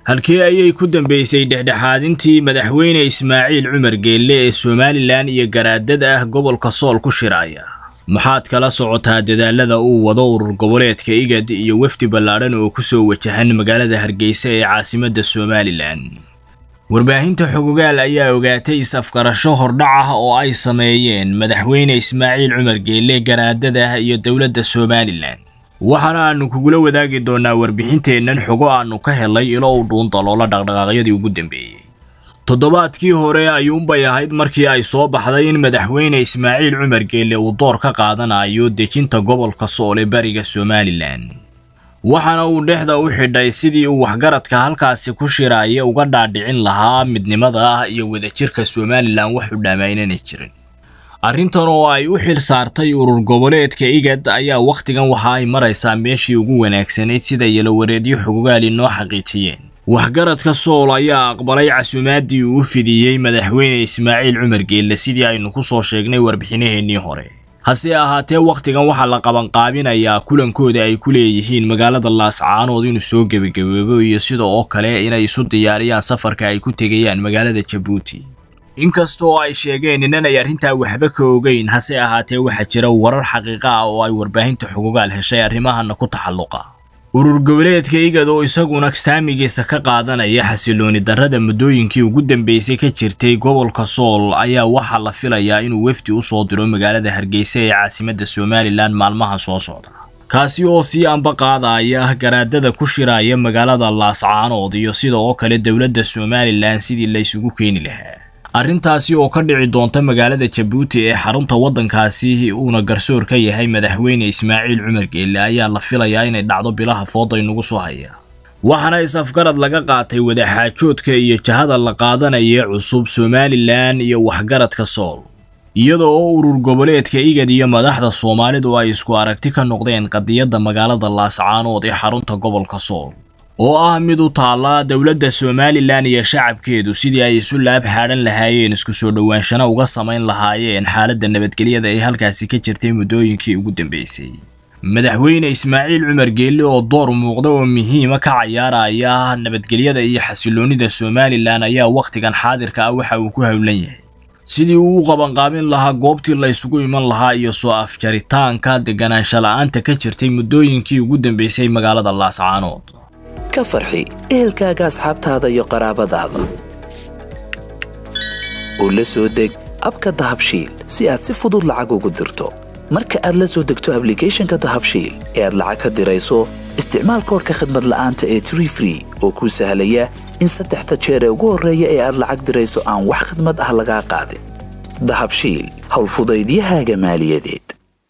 halkii ayay ku dambaysay dhexdhexaadintii madaxweyne ismaaciil cumar geelle ee somalilan iyo garaadada ah gobolka sool ku shiraya maxaad kala socotaa dadaalada uu wado urur goboleedka igad iyo wafdi ballaadhan oo ku soo wajahan magaalada hargeysa ee caasimadda somalilan warbaahinta xogogaal ayaa ogaatay is-afgarasho hordhac ah oo ay sameeyeen madaxweyne ismaaciil cumar geelle garaadada iyo dowladda somalilan waxaana aanu kugula wadaagi doonaa warbixinteennan xogo aanu ka helay ilo u dhuundaloola dhaqdhaqaaqyadii ugu dambeeyey toddobaadkii hore ayuunbay ahayd markii ay soo baxday in madaxweyne ismaaciil cumar geelle uu door ka qaadanayo dejinta gobolka sool ee bariga somalilan waxaana uu dhexda u xidhay sidii uu waxgaradka halkaasi ku shiraya uga dhaadhicin lahaa midnimada ah iyo wadajirka somalilan wax u dhammaynana jirin arrintan oo ay u xil saartay urur goboleedka igad ayaa wakhtigan waxa ay maraysaa meeshii ugu wanaagsanayd sida yalowareedyo xogogaali noo xaqiijiyeen waxgaradka sool ayaa aqbalay casuumaaddii uu u fidiyey madaxweyne ismaaciil cumar geelle sidii aynu ku soo sheegnay warbixinaheennii hore hase ahaatee wakhtigan waxaa la qabanqaabinayaa kulankooda ay ku leeyihiin magaalada laascaanood inuu soo gebagabeebo iyo sida oo kale inay isu diyaariyaan safarka ay ku tegayaan magaalada jabuuti inkastoo ay sheegeen inanay arrintaa waxba ka ogeyn hase ahaatee waxaa jira warar xaqiiqa ah oo ay warbaahinta xogogaal heshay arrimahana ku taxalluqa urur goboleedka igad oo isaguna saamigiisa ka qaadanaya xasilooni darrada muddooyinkii ugu dambeysay ka jirtay gobolka sool ayaa waxaa la filayaa inuu wefdi u soo diro magaalada hargeysa ee caasimadda somalilan maalmaha soo socda kaasi oo sii amba qaadaya garaadada ku shiraya magaalada laascaanood iyo sida oo kale dowladda somalilan sidii la isugu keeni lahaa arrintaasi oo ka dhici doonta magaalada jabuuti ee xarunta waddankaasi uuna garsoor ka yahay madaxweyne ismaaciil cumar geelle ayaa la filayaa inay dhacdo bilaha fooda inugu soo haya waxaana is-afgarad laga qaatay wadaxaajoodka iyo jahada la qaadanaya cusub somalilan iyo waxgaradka sool iyada oo urur goboleedka igad iyo madaxda soomaalidu ay isku aragti ka noqdeen qadiyadda magaalada laascaanood ee xarunta gobolka sool oo ah mid u taalla dowladda somalilan iyo shacabkeedu sidii ay isu laab xaadhan lahaayeen isku soo dhowaanshana uga samayn lahaayeen xaaladda nabadgelyada ee halkaasi ka jirtay muddooyinkii ugu dambeysay madaxweyne ismaaciil cumar geelle oo door muuqda oo muhiima ka cayaaraya nabadgelyada iyo xasiloonnida somalilan ayaa wakhtigan xaadirka ah waxa uu ku howlan yahay sidii uu u qabanqaabin lahaa goobtii la isugu iman lahaa iyo soo afjaritaanka deganaansha la-aanta ka jirtay muddooyinkii ugu dambeysay magaalada laascaanood ka farxi ehelkaaga asxaabtaada iyo qaraabadaada oo la soo deg abka dahabshiil si aad si fudud lacag ugu dirto marka aad la soo degto ablicathonka dahabshiil ee aad lacag ka dirayso isticmaal koorka khadmad la'aanta ee tree free oo kuu sahlaya in saddexda jeer ee ugu horreeya ee aad lacag dirayso aan wax khadmad ah lagaa qaadin dahabshiil howlfudaydiyahaaga maaliyadeed